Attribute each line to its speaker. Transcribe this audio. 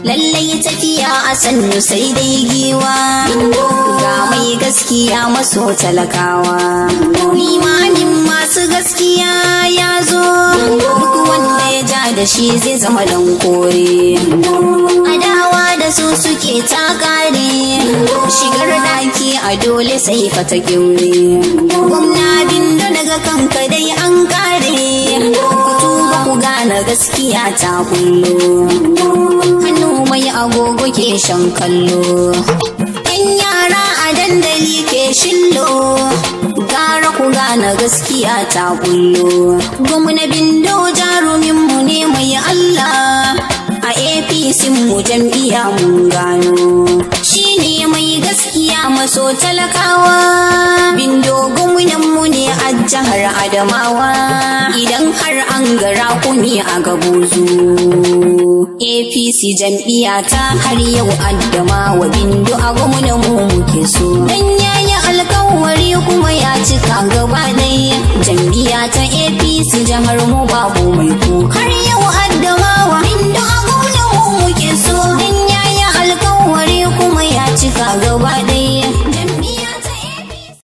Speaker 1: lallai tafiya a sannu sai dai giwa ga mai gaskiya maso talakawa limamin masu gaskiya ya zo duk wanda ya ja da shi zai zama dan kore adawa da su suke ta kare shigar daki a dole sai fata kyaure gwamna bindo daga kanka dai an kare ku tuba ku gane gaskiya ta kullo hannu mai agogo ke shan kallo yan yara a dandali ke shillo gara ku gane gaskiya ta kullo gwamna bindo jaruminmu ne mai allah a apc mu jam'iyya mun gano shi ne mai gaskiya maso talakawa bindo gwamnanmu ne a jihar adamawa idan har an gara kuni a gabuzu apc jam'iyya ta har yau adamawa bindo a gwamnanmu muke so dan yayi alkawari kuma ya cika gaba ɗaya jam'iyya ta apc jihar mu